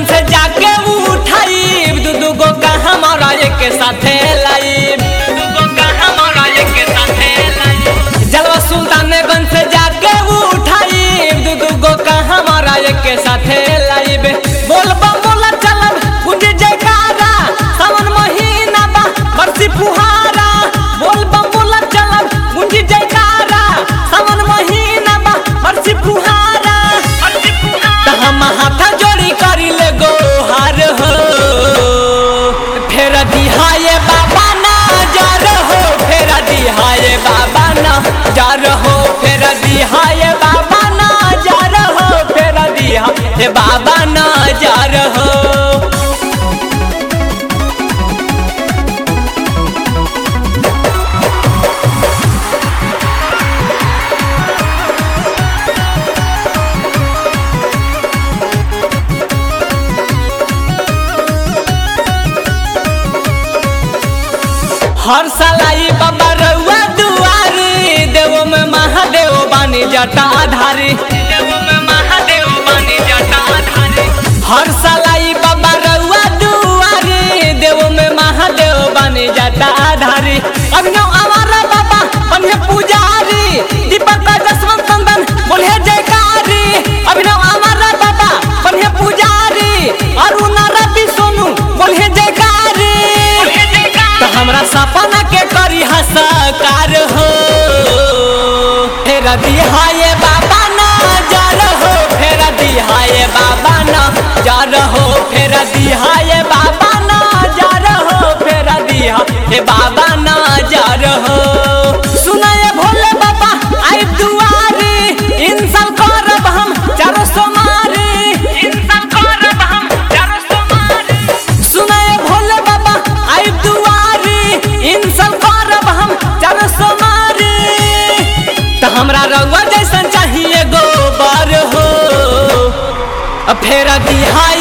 से जाके उठाई दू दू गो का हमारा एक साथे लाइब जलवा सुल्तानगंज से जाके उठाई दू दू गो का हमारा एक साथे लाइब बोल बोला चलब गुंज जयकारा सावन महीना बा बरसी फुहारा बोल बोला चलब गुंज जयकारा सावन महीना बा बरसी फुहारा त हम हाथ जोड़ी करी ले गो हार हो फेर दिहाए बाबा ना जार हो फेर दिहाए बाबा ना जार हो फेर दिहाए बाबा ना जार हो फेर दिहाए बाबा ना जार हो हर साल आई बाबा रउआ दुआरी देवो में महादेव बानी जटा आधारी देवो में महादेव बानी जटा आधारी हर साल आई बाबा रउआ दुआरी देवो में महादेव बानी जटा आधारी अभिनव हमारा बाबा बने पुजारी दीपक का जसवंत चंदन बोले जयकारी अभिनव हमारा बाबा बने पुजारी अरुण रवि सोनू बोले जयकारी तो हमरा सपना के करी हसकार हो फेर दिहाए बाबा ना जार हो फेर दिहाए बाबा ना जार हो फेर दिहाए बाबा ना जार हो फेर दिहाए बाबा ना जार हो सुनाए भोले बाबा आई दुआरी इंसान करब हम चारो सोमारी इंसान करब हम चारो सोमारी सुनाए भोले बाबा आई दुआरी इंसान करब हम चारो सोमारी त हमरा रउआ जैसन चाहिए गोबर हो फेर दिहाए